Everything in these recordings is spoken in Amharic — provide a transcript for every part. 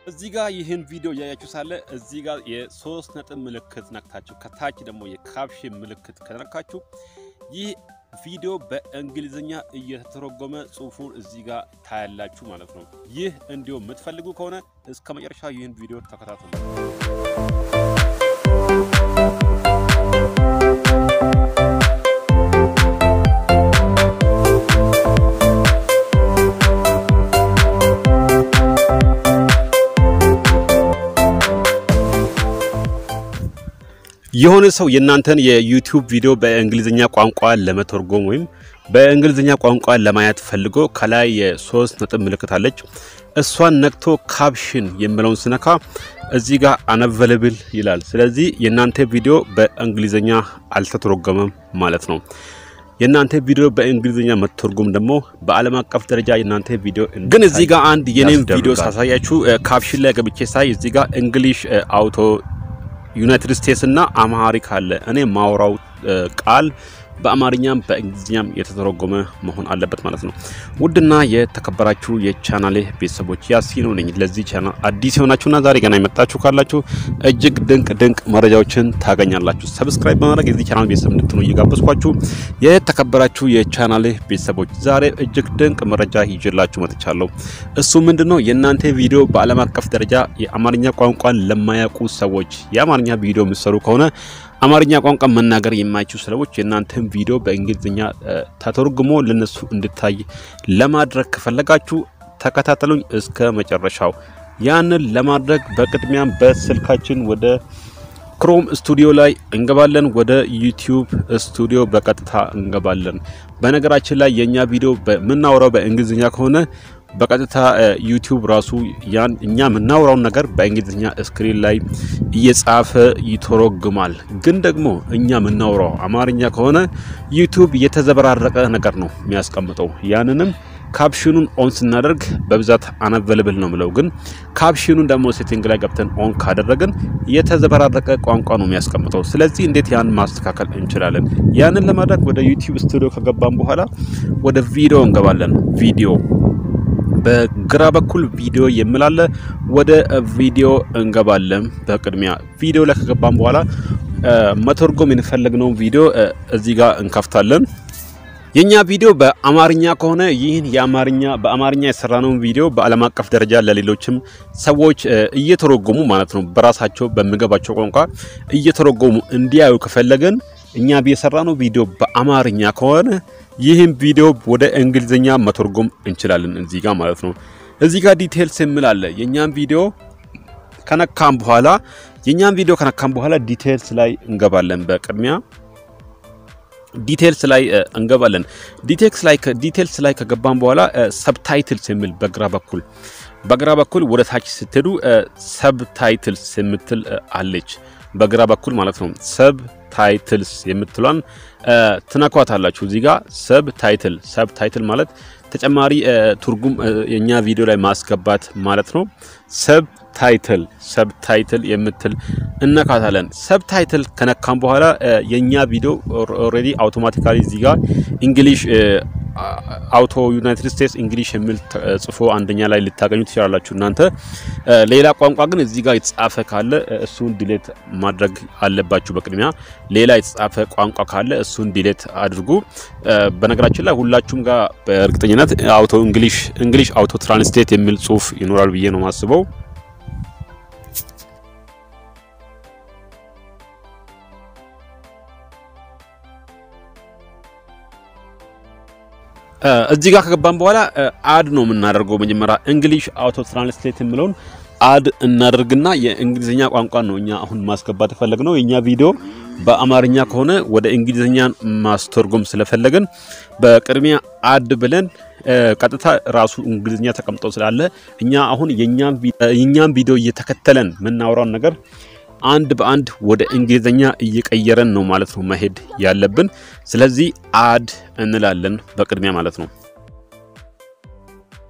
እዚህ ጋር ይህን ቪዲዮ እያያችሁ ሳለ እዚህ ጋር የሶስት ነጥብ ምልክት ነክታችሁ ከታች ደግሞ የካፕሽን ምልክት ከነካችሁ ይህ ቪዲዮ በእንግሊዝኛ እየተተረጎመ ጽሁፉን እዚህ ጋር ታያላችሁ ማለት ነው። ይህ እንዲሁም የምትፈልጉ ከሆነ እስከ መጨረሻ ይህን ቪዲዮ ተከታተሉ። የሆነ ሰው የእናንተን የዩቲዩብ ቪዲዮ በእንግሊዝኛ ቋንቋ ለመተርጎም ወይም በእንግሊዝኛ ቋንቋ ለማየት ፈልጎ ከላይ የሶስት ነጥብ ምልክት አለች። እሷን ነክቶ ካፕሽን የሚለውን ስነካ እዚህ ጋር አነቨለብል ይላል። ስለዚህ የእናንተ ቪዲዮ በእንግሊዝኛ አልተተረጎመም ማለት ነው። የእናንተ ቪዲዮ በእንግሊዝኛ መተርጎም ደግሞ በዓለም አቀፍ ደረጃ የእናንተ ቪዲዮ ግን እዚህ ጋር አንድ የኔም ቪዲዮ ሳሳያችሁ ካፕሽን ላይ ገብቼ ሳይ እዚህ ጋር እንግሊሽ አውቶ ዩናይትድ ስቴትስ እና አማሪክ አለ። እኔ ማውራው ቃል በአማርኛም በእንግሊዝኛም የተተረጎመ መሆን አለበት ማለት ነው። ውድና የተከበራችሁ የቻናሌ ቤተሰቦች ያሲኑ ነኝ። ለዚህ ቻናል አዲስ የሆናችሁና ዛሬ ገና የመጣችሁ ካላችሁ እጅግ ድንቅ ድንቅ መረጃዎችን ታገኛላችሁ። ሰብስክራይብ በማድረግ የዚህ ቻናል ቤተሰብ እንድትሆኑ እየጋበዝኳችሁ የተከበራችሁ የቻናሌ ቤተሰቦች ዛሬ እጅግ ድንቅ መረጃ ይዤላችሁ መጥቻለሁ። እሱ ምንድነው? የእናንተ ቪዲዮ በዓለም አቀፍ ደረጃ የአማርኛ ቋንቋን ለማያውቁ ሰዎች የአማርኛ ቪዲዮ የምትሰሩ ከሆነ አማርኛ ቋንቋ መናገር የማይችሉ ሰዎች የእናንተን ቪዲዮ በእንግሊዝኛ ተተርጉሞ ለነሱ እንድታይ ለማድረግ ከፈለጋችሁ ተከታተሉኝ እስከ መጨረሻው። ያንን ለማድረግ በቅድሚያም በስልካችን ወደ ክሮም ስቱዲዮ ላይ እንገባለን። ወደ ዩቲዩብ ስቱዲዮ በቀጥታ እንገባለን። በነገራችን ላይ የእኛ ቪዲዮ የምናወራው በእንግሊዝኛ ከሆነ በቀጥታ ዩቲዩብ ራሱ ያን እኛ የምናወራውን ነገር በእንግሊዝኛ ስክሪን ላይ እየጻፈ ይተረጉማል። ግን ደግሞ እኛ የምናወራው አማርኛ ከሆነ ዩቲዩብ የተዘበራረቀ ነገር ነው የሚያስቀምጠው። ያንንም ካፕሽኑን ኦን ስናደርግ በብዛት አነቨለብል ነው ምለው። ግን ካፕሽኑን ደግሞ ሴቲንግ ላይ ገብተን ኦን ካደረግን የተዘበራረቀ ቋንቋ ነው የሚያስቀምጠው። ስለዚህ እንዴት ያን ማስተካከል እንችላለን? ያንን ለማድረግ ወደ ዩቲዩብ ስቱዲዮ ከገባን በኋላ ወደ ቪዲዮ እንገባለን። ቪዲዮ በግራ በኩል ቪዲዮ የምላለ ወደ ቪዲዮ እንገባለን። በቅድሚያ ቪዲዮ ላይ ከገባን በኋላ መተርጎም የፈለግነውን ቪዲዮ እዚህ ጋር እንከፍታለን። የኛ ቪዲዮ በአማርኛ ከሆነ ይህን የአማርኛ በአማርኛ የሰራነውን ቪዲዮ በዓለም አቀፍ ደረጃ ለሌሎችም ሰዎች እየተረጎሙ ማለት ነው በራሳቸው በሚገባቸው ቋንቋ እየተረጎሙ እንዲያዩ ከፈለገን እኛ የሰራነው ቪዲዮ በአማርኛ ከሆነ ይህን ቪዲዮ ወደ እንግሊዝኛ መተርጎም እንችላለን። እዚህ ጋር ማለት ነው። እዚህ ጋር ዲቴልስ የሚል አለ። የኛን ቪዲዮ ከነካም በኋላ የኛን ቪዲዮ ከነካም በኋላ ዲቴልስ ላይ እንገባለን። በቅድሚያ ዲቴልስ ላይ እንገባለን። ዲቴልስ ላይ ዲቴልስ ላይ ከገባን በኋላ ሰብታይትልስ የሚል በግራ በኩል በግራ በኩል ወደ ታች ስትሄዱ ሰብታይትልስ የምትል አለች። በግራ በኩል ማለት ነው። ሰብ ታይትልስ የምትሏን ትነኳታላችሁ። እዚህ ጋር ሰብ ታይትል ሰብ ታይትል ማለት ተጨማሪ ትርጉም የኛ ቪዲዮ ላይ ማስገባት ማለት ነው። ሰብ ታይትል ሰብ ታይትል የምትል እነካታለን። ሰብ ታይትል ከነካም በኋላ የኛ ቪዲዮ ኦልሬዲ አውቶማቲካሊ እዚህ ጋር እንግሊሽ አውቶ ዩናይትድ ስቴትስ እንግሊሽ የሚል ጽፎ አንደኛ ላይ ልታገኙ ትችላላችሁ እናንተ። ሌላ ቋንቋ ግን እዚህ ጋር የተጻፈ ካለ እሱን ዲሌት ማድረግ አለባችሁ። በቅድሚያ ሌላ የተጻፈ ቋንቋ ካለ እሱን ዲሌት አድርጉ። በነገራችን ላይ ሁላችሁም ጋር በእርግጠኝነት አውቶ እንግሊሽ እንግሊሽ አውቶ ትራንስሌት የሚል ጽሁፍ ይኖራል ብዬ ነው ማስበው። እዚህ ጋር ከገባን በኋላ አድ ነው የምናደርገው። መጀመሪያ እንግሊሽ አውቶ ትራንስሌት የሚለውን አድ እናደርግና የእንግሊዝኛ ቋንቋ ነው እኛ አሁን ማስገባት የፈለግነው። የእኛ ቪዲዮ በአማርኛ ከሆነ ወደ እንግሊዝኛ ማስተርጎም ስለፈለግን በቅድሚያ አድ ብለን ቀጥታ ራሱ እንግሊዝኛ ተቀምጦ ስላለ እኛ አሁን የእኛም ቪዲዮ እየተከተለን የምናወራውን ነገር አንድ በአንድ ወደ እንግሊዝኛ እየቀየረን ነው ማለት ነው መሄድ ያለብን። ስለዚህ አድ እንላለን በቅድሚያ ማለት ነው።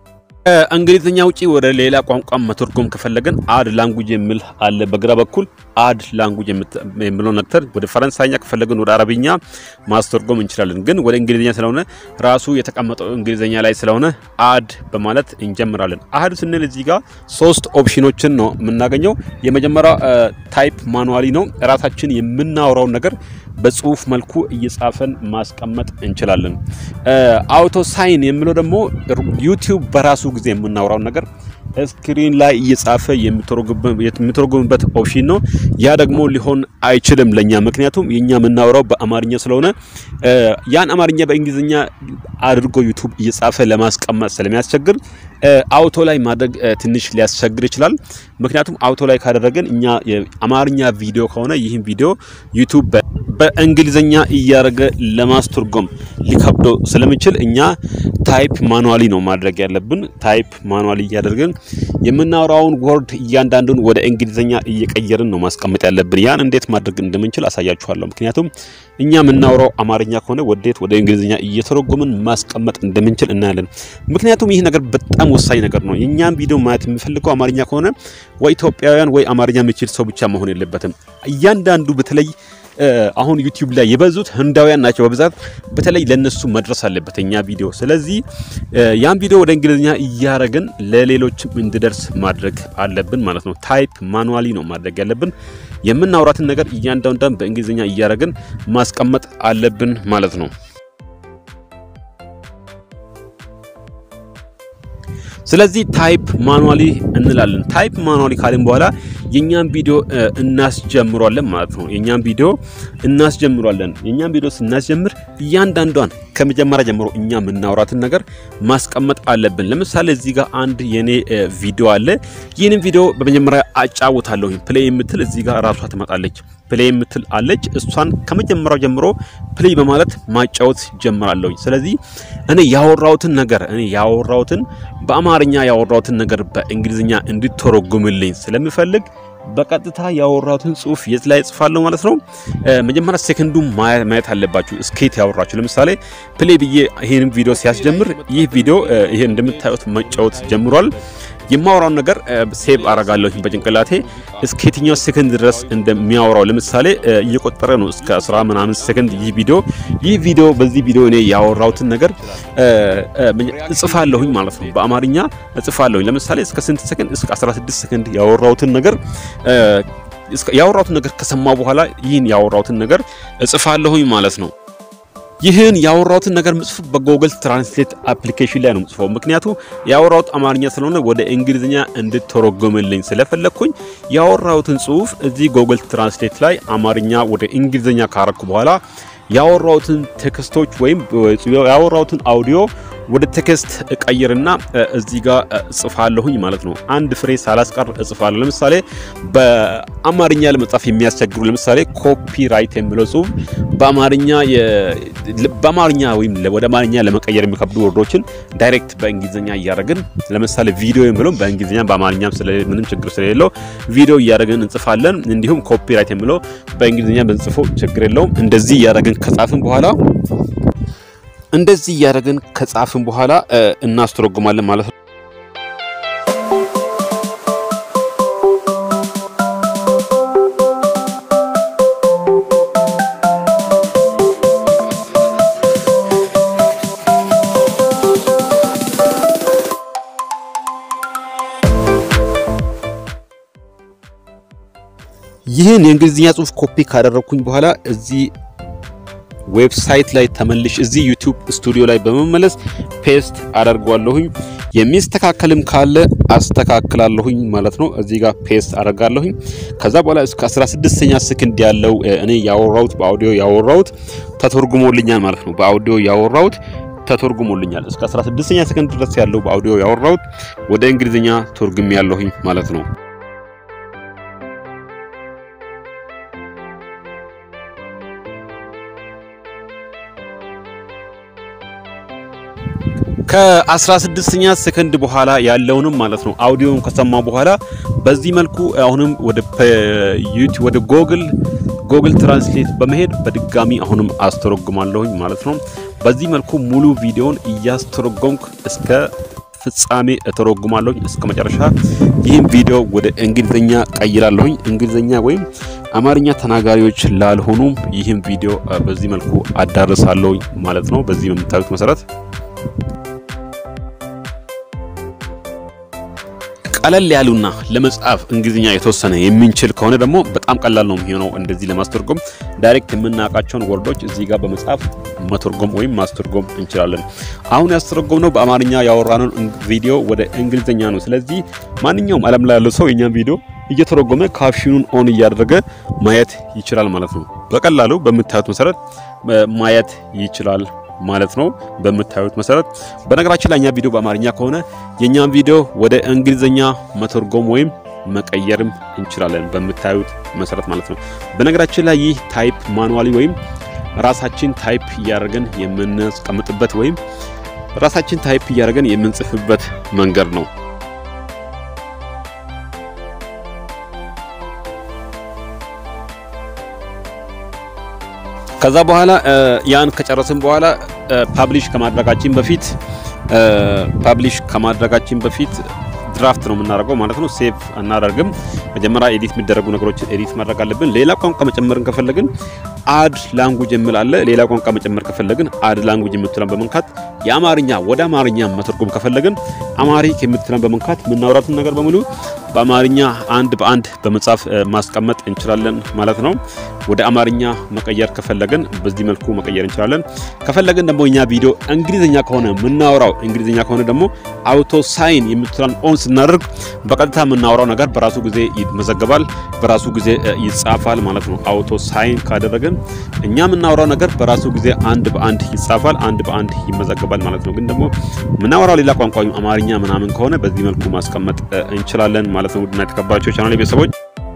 ከእንግሊዝኛ ውጪ ወደ ሌላ ቋንቋ መተርጎም ከፈለገን አድ ላንጉጅ የሚል አለ በግራ በኩል አድ ላንጉጅ የሚለው ነክተር ወደ ፈረንሳይኛ ከፈለግን ወደ አረብኛ ማስተርጎም እንችላለን። ግን ወደ እንግሊዝኛ ስለሆነ ራሱ የተቀመጠው እንግሊዝኛ ላይ ስለሆነ አድ በማለት እንጀምራለን። አድ ስንል እዚህ ጋር ሶስት ኦፕሽኖችን ነው የምናገኘው። የመጀመሪያው ታይፕ ማኑዋሊ ነው። ራሳችን የምናወራውን ነገር በጽሁፍ መልኩ እየጻፈን ማስቀመጥ እንችላለን። አውቶ ሳይን የሚለው ደግሞ ዩቲዩብ በራሱ ጊዜ የምናወራውን ነገር ስክሪን ላይ እየጻፈ የሚተረጉምበት ኦፕሽን ነው። ያ ደግሞ ሊሆን አይችልም ለኛ፣ ምክንያቱም የኛ የምናወራው በአማርኛ ስለሆነ ያን አማርኛ በእንግሊዝኛ አድርጎ ዩቱብ እየጻፈ ለማስቀመጥ ስለሚያስቸግር አውቶ ላይ ማድረግ ትንሽ ሊያስቸግር ይችላል። ምክንያቱም አውቶ ላይ ካደረገን እኛ የአማርኛ ቪዲዮ ከሆነ ይህን ቪዲዮ ዩቱብ በእንግሊዝኛ እያደረገ ለማስተርጎም ሊከብደው ስለሚችል እኛ ታይፕ ማኑዋሊ ነው ማድረግ ያለብን። ታይፕ ማኑዋሊ እያደረግን የምናወራውን ወርድ እያንዳንዱን ወደ እንግሊዝኛ እየቀየርን ነው ማስቀመጥ ያለብን። ያን እንዴት ማድረግ እንደምንችል አሳያችኋለሁ። ምክንያቱም እኛ የምናወራው አማርኛ ከሆነ ወዴት ወደ እንግሊዝኛ እየተረጎምን ማስቀመጥ እንደምንችል እናያለን። ምክንያቱም ይህ ነገር በጣም ወሳኝ ነገር ነው። የእኛም ቪዲዮ ማየት የሚፈልገው አማርኛ ከሆነ ወይ ኢትዮጵያውያን ወይ አማርኛ የሚችል ሰው ብቻ መሆን የለበትም። እያንዳንዱ በተለይ አሁን ዩቲዩብ ላይ የበዙት ህንዳውያን ናቸው በብዛት። በተለይ ለነሱ መድረስ አለበት እኛ ቪዲዮ። ስለዚህ ያን ቪዲዮ ወደ እንግሊዝኛ እያረግን ለሌሎችም እንዲደርስ ማድረግ አለብን ማለት ነው። ታይፕ ማኑዋሊ ነው ማድረግ ያለብን። የምናውራትን ነገር እያንዳንዷን በእንግሊዝኛ እያረግን ማስቀመጥ አለብን ማለት ነው። ስለዚህ ታይፕ ማኑዋሊ እንላለን። ታይፕ ማኑዋሊ ካልን በኋላ የኛን ቪዲዮ እናስጀምሯለን ማለት ነው። የኛን ቪዲዮ እናስጀምሯለን። የኛን ቪዲዮ ስናስጀምር እያንዳንዷን ከመጀመሪያ ጀምሮ እኛ የምናወራትን ነገር ማስቀመጥ አለብን። ለምሳሌ እዚህ ጋር አንድ የኔ ቪዲዮ አለ። ይህንን ቪዲዮ በመጀመሪያ አጫውታለሁ። ፕሌይ የምትል እዚህ ጋር ራሷ ትመጣለች። ፕሌይ የምትል አለች። እሷን ከመጀመሪያው ጀምሮ ፕሌይ በማለት ማጫወት ጀምራለሁ። ስለዚህ እኔ ያወራሁትን ነገር እኔ ያወራሁትን በአማርኛ ያወራሁትን ነገር በእንግሊዝኛ እንዲተረጉምልኝ ስለሚፈልግ በቀጥታ ያወራሁትን ጽሁፍ የት ላይ ጽፋለሁ ማለት ነው። መጀመሪያ ሴከንዱ ማየት አለባችሁ። እስኬት ያወራችሁ ለምሳሌ ፕሌይ ብዬ ይህን ቪዲዮ ሲያስጀምር ይህ ቪዲዮ ይሄ እንደምታዩት መጫወት ጀምሯል። የማወራውን ነገር ሴቭ አረጋለሁ በጭንቅላቴ እስከ የትኛው ሴከንድ ድረስ እንደሚያወራው ለምሳሌ እየቆጠረ ነው እስከ 10 ምናምን ሴከንድ ይህ ቪዲዮ ይህ ቪዲዮ በዚህ ቪዲዮ እኔ ያወራሁትን ነገር እጽፋለሁኝ ማለት ነው። በአማርኛ እጽፋለሁኝ። ለምሳሌ እስከ ስንት ሴከንድ? እስከ 16 ሴከንድ ያወራሁትን ነገር ያወራሁትን ነገር ከሰማው በኋላ ይህን ያወራሁትን ነገር እጽፋለሁኝ ማለት ነው። ይህን ያወራሁትን ነገር ምጽፍ በጎግል ትራንስሌት አፕሊኬሽን ላይ ነው ምጽፈው። ምክንያቱ ያወራሁት አማርኛ ስለሆነ ወደ እንግሊዝኛ እንድተረጎምልኝ ስለፈለግኩኝ ያወራሁትን ጽሁፍ እዚህ ጎግል ትራንስሌት ላይ አማርኛ ወደ እንግሊዝኛ ካረኩ በኋላ ያወራሁትን ቴክስቶች ወይም ያወራሁትን አውዲዮ ወደ ቴክስት እቀይርና እዚህ ጋር እጽፋለሁኝ ማለት ነው። አንድ ፍሬ ሳላስቀር እጽፋለሁ። ለምሳሌ በአማርኛ ለመጻፍ የሚያስቸግሩ ለምሳሌ ኮፒራይት የሚለው ጽሁፍ በአማርኛ በአማርኛ ወይም ወደ አማርኛ ለመቀየር የሚከብዱ ወርዶችን ዳይሬክት በእንግሊዝኛ እያደረግን ለምሳሌ ቪዲዮ የሚለው በእንግሊዝኛ በአማርኛ ምንም ችግር ስለሌለው ቪዲዮ እያደረግን እንጽፋለን። እንዲሁም ኮፒራይት የሚለው በእንግሊዝኛ ብንጽፎ ችግር የለውም። እንደዚህ እያደረግን ከጻፍን በኋላ እንደዚህ እያደረግን ከጻፍን በኋላ እናስተረጉማለን ማለት ነው። ይህን የእንግሊዝኛ ጽሁፍ ኮፒ ካደረግኩኝ በኋላ እዚህ ዌብሳይት ላይ ተመልሽ እዚህ ዩቲዩብ ስቱዲዮ ላይ በመመለስ ፔስት አደርጓለሁኝ። የሚስተካከልም ካለ አስተካክላለሁኝ ማለት ነው። እዚህ ጋር ፔስት አደርጋለሁኝ። ከዛ በኋላ እስከ 16ኛ ሰከንድ ያለው እኔ ያወራሁት በአውዲዮ ያወራሁት ተተርጉሞልኛል ማለት ነው። በአውዲዮ ያወራሁት ተተርጉሞልኛል። እስከ 16ኛ ሰከንድ ድረስ ያለው በአውዲዮ ያወራሁት ወደ እንግሊዝኛ ተርጉም ያለሁኝ ማለት ነው። ከ16ኛ ሰከንድ በኋላ ያለውንም ማለት ነው አውዲዮን ከሰማ በኋላ በዚህ መልኩ አሁንም ወደ ዩቲዩብ ወደ ጎግል ጎግል ትራንስሌት በመሄድ በድጋሚ አሁንም አስተረጉማለሁኝ ማለት ነው። በዚህ መልኩ ሙሉ ቪዲዮን እያስተረጎምኩ እስከ ፍጻሜ እተረጉማለሁኝ እስከ መጨረሻ። ይህም ቪዲዮ ወደ እንግሊዝኛ ቀይራለሁኝ። እንግሊዝኛ ወይም አማርኛ ተናጋሪዎች ላልሆኑም ይህም ቪዲዮ በዚህ መልኩ አዳርሳለሁኝ ማለት ነው። በዚህ በምታዩት መሰረት ቀለል ያሉና ለመጻፍ እንግሊዝኛ የተወሰነ የምንችል ከሆነ ደግሞ በጣም ቀላል ነው የሚሆነው። እንደዚህ ለማስተርጎም ዳይሬክት የምናውቃቸውን ወርዶች እዚህ ጋር በመጻፍ መተርጎም ወይም ማስተርጎም እንችላለን። አሁን ያስተረጎም ነው በአማርኛ ያወራነውን ቪዲዮ ወደ እንግሊዝኛ ነው። ስለዚህ ማንኛውም ዓለም ላይ ያለው ሰው የኛን ቪዲዮ እየተረጎመ ካፕሽኑን ኦን እያደረገ ማየት ይችላል ማለት ነው። በቀላሉ በምታዩት መሰረት ማየት ይችላል ማለት ነው። በምታዩት መሰረት በነገራችን ላይ እኛ ቪዲዮ በአማርኛ ከሆነ የኛን ቪዲዮ ወደ እንግሊዝኛ መተርጎም ወይም መቀየርም እንችላለን በምታዩት መሰረት ማለት ነው። በነገራችን ላይ ይህ ታይፕ ማኑዋሊ ወይም ራሳችን ታይፕ እያደረገን የምናስቀምጥበት ወይም ራሳችን ታይፕ እያደረገን የምንጽፍበት መንገድ ነው። ከዛ በኋላ ያን ከጨረስን በኋላ ፓብሊሽ ከማድረጋችን በፊት ፓብሊሽ ከማድረጋችን በፊት ድራፍት ነው የምናደርገው ማለት ነው። ሴቭ አናደርግም። መጀመሪያ ኤዲት የሚደረጉ ነገሮችን ኤዲት ማድረግ አለብን። ሌላ ቋንቋ መጨመርን ከፈለግን አድ ላንጉጅ የሚል አለ። ሌላ ቋንቋ መጨመር ከፈለግን አድ ላንጉጅ የምትለን በመንካት የአማርኛ ወደ አማርኛ መተርጎም ከፈለግን አማሪክ የምትለን በመንካት የምናወራትን ነገር በሙሉ በአማርኛ አንድ በአንድ በመጻፍ ማስቀመጥ እንችላለን ማለት ነው። ወደ አማርኛ መቀየር ከፈለግን በዚህ መልኩ መቀየር እንችላለን። ከፈለግን ደግሞ እኛ ቪዲዮ እንግሊዝኛ ከሆነ የምናወራው እንግሊዝኛ ከሆነ ደግሞ አውቶ ሳይን የምትለን ኦን ስናደርግ በቀጥታ የምናወራው ነገር በራሱ ጊዜ ይመዘገባል፣ በራሱ ጊዜ ይጻፋል ማለት ነው። አውቶ ሳይን ካደረግን እኛ የምናወራው ነገር በራሱ ጊዜ አንድ በአንድ ይጻፋል፣ አንድ በአንድ ይመዘገባል ማለት ነው። ግን ደግሞ የምናወራው ሌላ ቋንቋ ወይም አማርኛ ምናምን ከሆነ በዚህ መልኩ ማስቀመጥ እንችላለን ማለት ነው። ውድና የተከበራችሁ ቻናል ቤተሰቦች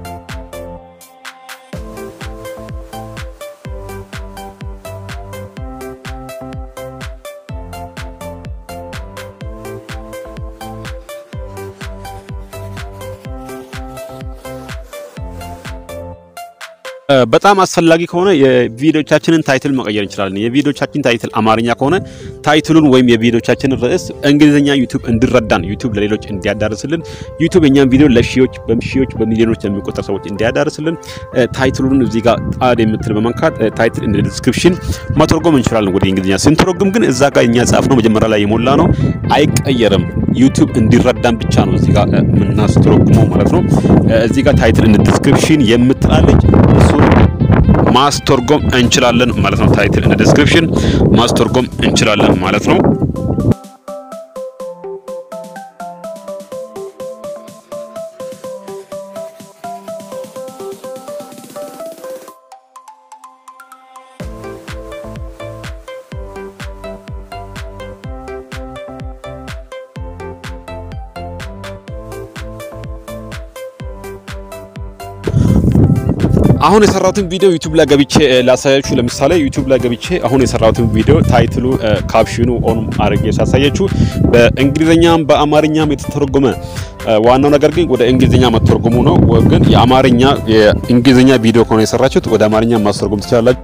በጣም አስፈላጊ ከሆነ የቪዲዮቻችንን ታይትል መቀየር እንችላለን። የቪዲዮቻችን ታይትል አማርኛ ከሆነ ታይትሉን ወይም የቪዲዮቻችንን ርዕስ እንግሊዝኛ ዩቲዩብ እንዲረዳን ዩቲዩብ ለሌሎች እንዲያዳርስልን ዩቲዩብ የኛን ቪዲዮ ለሺዎች በሺዎች በሚሊዮኖች ለሚቆጠር ሰዎች እንዲያዳርስልን ታይትሉን እዚህ ጋር ጣድ የምትል በመንካት ታይትል እንደ ዲስክሪፕሽን መተርጎም እንችላለን ወደ እንግሊዝኛ። ስንተረጉም ግን እዛ ጋር እኛ ጻፍ ነው መጀመሪያ ላይ የሞላ ነው አይቀየርም። ዩቲዩብ እንዲረዳን ብቻ ነው እዚህ ጋር የምናስተረጉመው ማለት ነው። እዚህ ጋር ታይትል እንደ ዲስክሪፕሽን የምትላለች እሱ ማስተርጎም እንችላለን ማለት ነው። ታይትል እንደ ዲስክሪፕሽን ማስተርጎም እንችላለን ማለት ነው። አሁን የሰራሁትን ቪዲዮ ዩቲዩብ ላይ ገብቼ ላሳያችሁ። ለምሳሌ ዩቲዩብ ላይ ገብቼ አሁን የሰራሁትን ቪዲዮ ታይትሉ፣ ካፕሽኑ ኦን አድርጌ ሳሳያችሁ በእንግሊዝኛም በአማርኛም የተተረጎመ ዋናው ነገር ግን ወደ እንግሊዝኛ መተርጎሙ ነው። ግን የአማርኛ የእንግሊዝኛ ቪዲዮ ከሆነ የሰራችሁት ወደ አማርኛ ማስተርጎም ትችላላችሁ።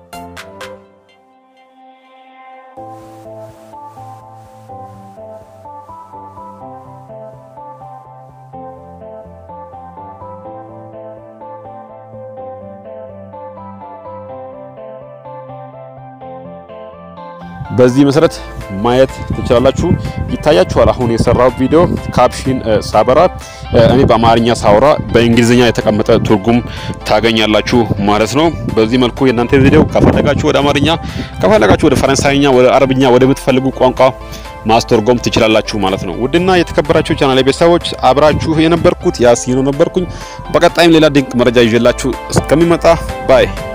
በዚህ መሰረት ማየት ትችላላችሁ። ይታያችኋል። አሁን የሰራው ቪዲዮ ካፕሽን ሳበራ እኔ በአማርኛ ሳወራ በእንግሊዝኛ የተቀመጠ ትርጉም ታገኛላችሁ ማለት ነው። በዚህ መልኩ የእናንተ ቪዲዮ ከፈለጋችሁ ወደ አማርኛ፣ ከፈለጋችሁ ወደ ፈረንሳይኛ፣ ወደ አረብኛ፣ ወደ ምትፈልጉ ቋንቋ ማስተርጎም ትችላላችሁ ማለት ነው። ውድና የተከበራችሁ ቻናል ቤተሰቦች አብራችሁ የነበርኩት ያሲኖ ነበርኩኝ። በቀጣይም ሌላ ድንቅ መረጃ ይዤላችሁ እስከሚመጣ ባይ